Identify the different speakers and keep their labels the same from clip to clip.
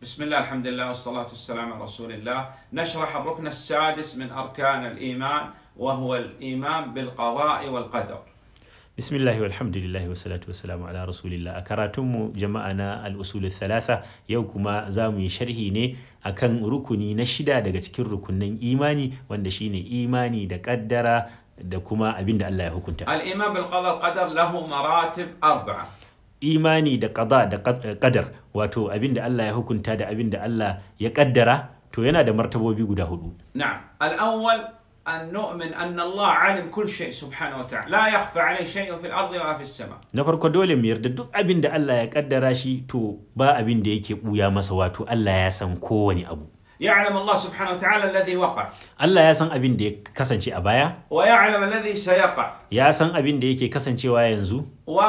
Speaker 1: بسم الله الحمد لله والصلاة والسلام على رسول الله نشرح الركن السادس من أركان الإيمان وهو الإيمان بالقضاء والقدر
Speaker 2: bismillahi walhamdulillahi wassalatu wassalamu ala rasulillah a karatunmu jama'a na al'usul thalatha yau kuma za mu yi sharhi ne akan rukuni na shida daga cikin rukunin imani wanda shine imani da kaddara da kuma abin da Allah ya hukunta
Speaker 1: الإيمان بالقضاء والقدر له مراتب أربعة
Speaker 2: imani da qada da qad- qadar wato abin da Allah ya hukunta da abin da Allah ya kaddara to yana da martabobi guda hudu
Speaker 1: نعم الأول أن نؤمن أن الله علم كل شيء سبحانه وتعالى لا يخفى عليه شيء في الأرض ولا في السماء
Speaker 2: na farko dole mu yarda duk abin da Allah ya kaddara shi to ba abin da yake buya masa wato Allah ya san kowane abu
Speaker 1: يعلم الله سبحانه وتعالى الذي وقع
Speaker 2: Allah ya san abin da ya kasance a baya
Speaker 1: ويعلم الذي سيقع
Speaker 2: ya san abin da yake kasancewa yanzu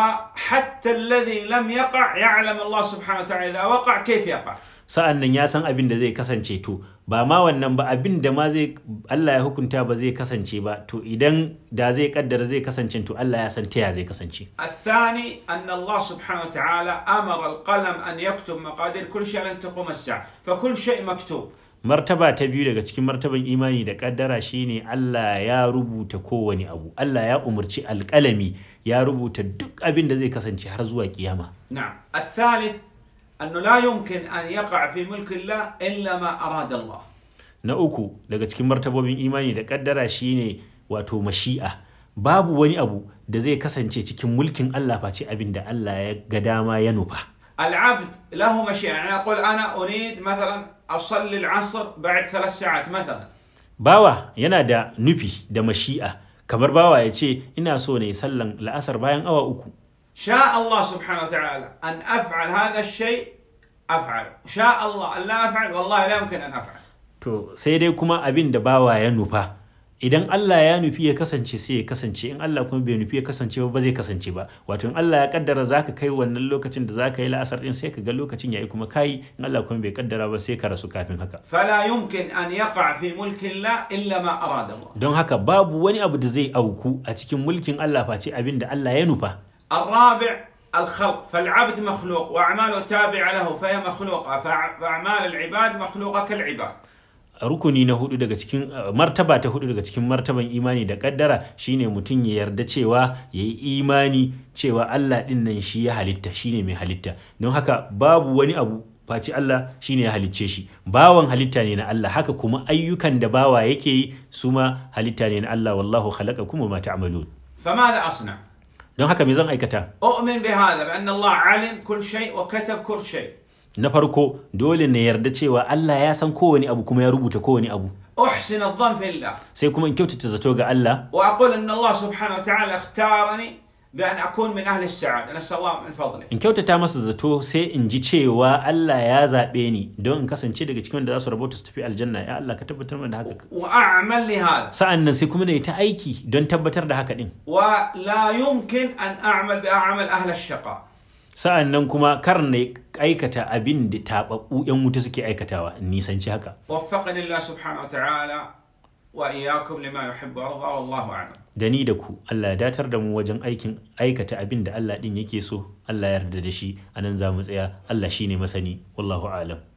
Speaker 1: وحتى الذي لم يقع يعلم الله سبحانه وتعالى إذا وقع كيف يقع
Speaker 2: sa'an nan ya san abin da zai kasance to ba ma wannan ba abin da ma zai Allah ya hukunta ba zai kasance ba to idan da zai kaddara zai kasance to Allah ya san ta ya zai kasance
Speaker 1: الثاني أن الله سبحانه وتعالى أمر القلم أن يكتب مقادير كل شيء لن تقوم الساعة فكل شيء مكتوب
Speaker 2: martaba ta biyu daga cikin martaban imani da kaddara shine Allah ya rubuta kowane abu Allah ya umarci alƙalami ya rubuta duk abin da zai kasance har zuwa kiyama
Speaker 1: نعم الثالث أنه لا يمكن أن يقع في ملك الله إلا ما أراد الله
Speaker 2: na uku daga cikin martabobin imani da kaddara shine wato mashi'a babu wani abu da zai kasance cikin mulkin Allah face abin da Allah ya ga dama ya nufa
Speaker 1: العبد له مشيئة يعني أقول أنا أريد مثلا أصلي العصر بعد ثلاث ساعات مثلا
Speaker 2: bawa yana da nufi da mashi'a kamar bawa ya ce ina so ne sallan la'asar bayan awa uku
Speaker 1: شاء الله سبحانه وتعالى أن أفعل هذا الشيء أفعل شاء الله أن لا أفعل والله لا يمكن أن أفعل
Speaker 2: to sai dai kuma abin da bawa ya nufa idan Allah ya nufi ya kasance sai ya kasance in Allah kuma bai nufi ya kasance ba ba zai kasance ba wato in Allah ya kaddara zaka kai wannan lokacin da zaka yi la'asar din sai ka ga lokacin yayi kuma kai in Allah kuma bai kaddara ba sai ka rasu kafin haka
Speaker 1: فلا يمكن أن يقع في ملك الله إلا ما أراد الله
Speaker 2: don haka babu wani abu da zai auku a cikin mulkin Allah face abin da Allah ya nufa
Speaker 1: الرابع الخلق فالعبد مخلوق وأعماله تابعة له فهي مخلوقة فأع- فأعمال العباد مخلوقة كالعباد
Speaker 2: rukuni na hudu daga cikin uh, martaba ta hudu daga cikin martaban imani da kaddara shine mutum ya yarda cewa ya yi imani cewa Allah din nan shi ya halitta shine mai halitta don haka babu wani abu face Allah shine ya halicce shi bawan halitta ne na Allah haka kuma ayyukan da bawa yake yi su ma halitta ne na Allah wallahu khalaqakum wa ma ta'malun
Speaker 1: فماذا أصنع؟
Speaker 2: don haka me zan aikata
Speaker 1: أؤمن بهذا بأن الله علم كل شيء وكتب كل شيء
Speaker 2: na farko dole na yarda cewa Allah ya san kowane abu kuma ya rubuta kowane abu
Speaker 1: أحسن الظن في الله
Speaker 2: sai kuma in kyautata zato ga Allah
Speaker 1: وأقول أن الله سبحانه وتعالى اختارني بأن أكون من أهل السعادة نسأل الله من فضله
Speaker 2: in kyautata masa zato sai in ji cewa Allah ya zaɓe ni don in kasance daga cikin wanda za su rabauta su tafi aljanna ya Allah ka tabbatar mana da haka
Speaker 1: وأعمل لهذا
Speaker 2: sa'an nan sai kuma na yi ta aiki don tabbatar da haka din
Speaker 1: ولا يمكن أن أعمل بأعمل أهل الشقاء
Speaker 2: sa'an nan kuma kar na aikata abin da taɓaɓɓu 'yan wuta suke aikatawa in nisanci haka
Speaker 1: وفقني الله سبحانه وتعالى وإياكم لما يحب ويرضى والله أعلم
Speaker 2: da ni da ku Allah ya datar da mu wajen aikin aikata abin da Allah din yake so Allah ya yarda da shi anan za mu tsaya Allah shine masani wallahu alam